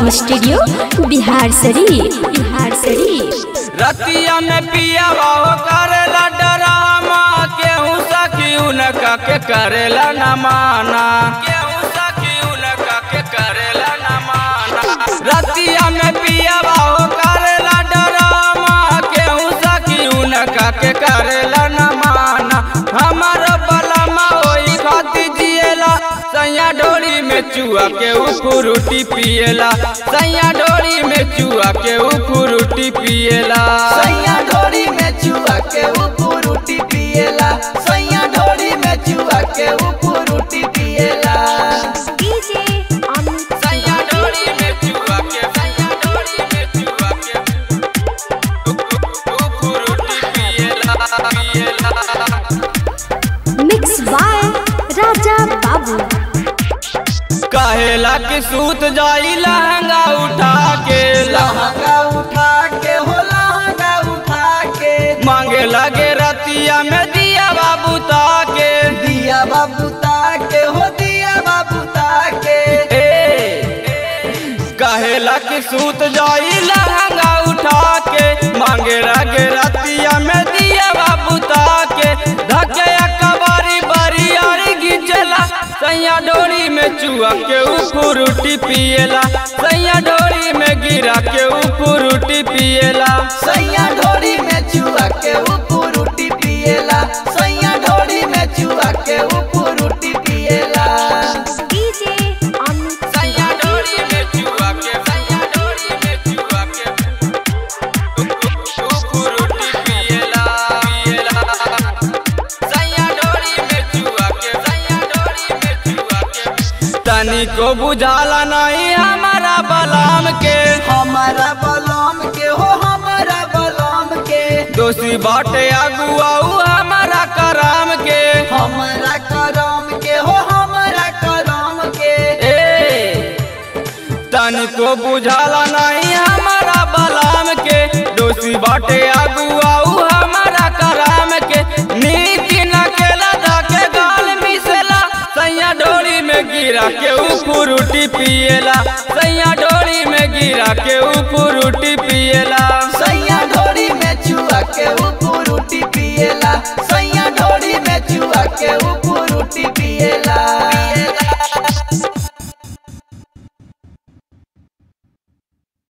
recording studio Bihar शरीफ बिहार शरीफ रतिया में पिया बाहो करेला डरामा केहू सखी उनका के करेला न माना केहू सखी उनका के करेला न माना रतिया में पिया बाहो करेला डरामा केहू सखी उनका के करेला न माना हमार बलमा ओई खाती जिएला सैया डोरी में चुआ के उफुरुटी पिएला सैया डोरी में चुआ के उफुरुटी पिएला सैया ढोरी में चुआ के ऊपर रोटी पिएला सैया ढोरी में चुआ के ऊपर रोटी पिएला सैया डोरी में चुआ के सैया डोरी में चुआ के उफुरुटी पिएला पिएला मिक्स बाय राजा बाबू कहेला कि सूत जाई लहंगा उठा के लहंगा उठा के हो लहंगा उठा के मांगे लगे रतिया में दिया बाबू ताके दिया बाबू ताके हो दिया बाबू ताके कहेला कि सूत जाई लहंगा उठा के मांगे लगे रतिया में दिया बाबू ताके धके कबारी बारी आरी गिचला सैया डोरी में चुआ के उफुरुटी पिएला सैया डोरी में गिरा के उफुरुटी पिएला सैया ढोरी में चुआ के ऊपर रोटी पिएला सैया ढोरी में चुआ के ऊपर रोटी पिएला सैया डोरी में चुआ के सैया डोरी में चुआ के उफुरुटी पिएला पिएला सैया डोरी में चुआ के सैया डोरी में चुआ के तनी को बुझाला नहीं हमारा बलाम के हमारा बलम के हो हमारा बलम के दोषी बाटे अगुआऊ हमारा कराम के हमारा करम के हो हमारा करम के ए तन को बुझाला नहीं हमारा बलाम के दोषी बाटे अगुआऊ हमारा कराम के नीति न केला के गाल मिसेला सैया डोरी में गिरा के उफुरुटी पिएला सैया डोरी में गिरा के उफुरुटी